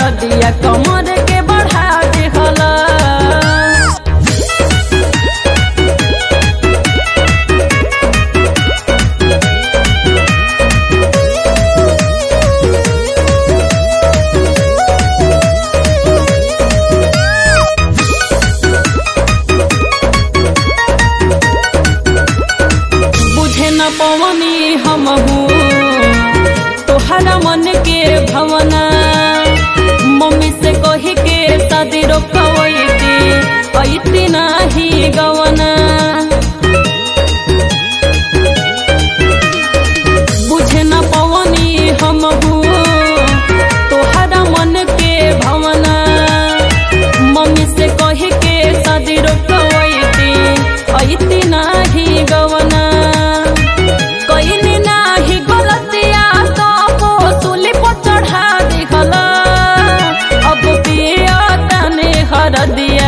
दरदिया कमर के बढ़ा दिहला बुझे न पवनी हम तोहरा मन के भवना मम्मी से कही के शादी रोकवैती ऐती नाही गवना बुझे न पवनी हम तोहरा मन के भवना मम्मी से कही के शादी रोकवैती ऐती नाही गवना कइनी नाही गलतिया तो पोसुली पर चढ़ा दिखला अब पिया तने हर दिया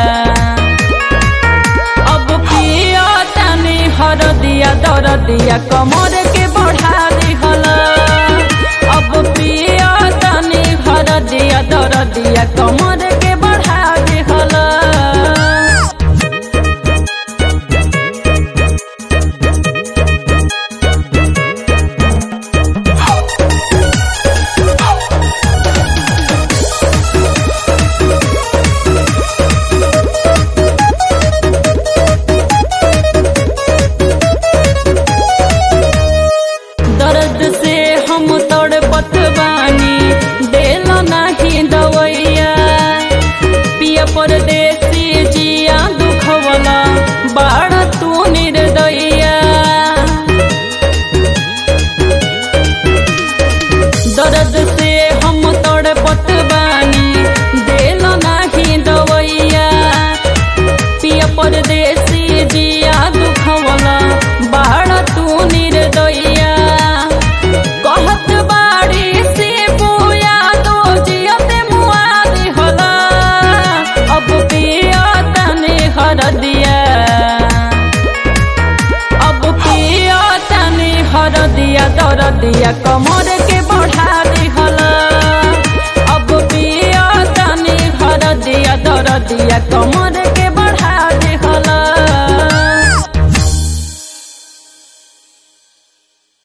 अब पिया तने हर दिया दर दिया कमर के बढ़ा दिखला अब पिया तने हर दिया दर दिया कमर के बढ़ा दिखला दर्द से हम तड़पत बानी देल नाही दवैया पिया परदेसी जिया दुखवला बाड़ तू निर्दया दर्द से हम तड़पत बानी देल नाही दवैया पिया परदेसी जिया दुखवला बाड़ तू निर्दया कहत बाड़ी से बुया दो जियते मुआ दिहला अब पिया तने हर दिया अब पिया तने हर दिया दर दिया कमर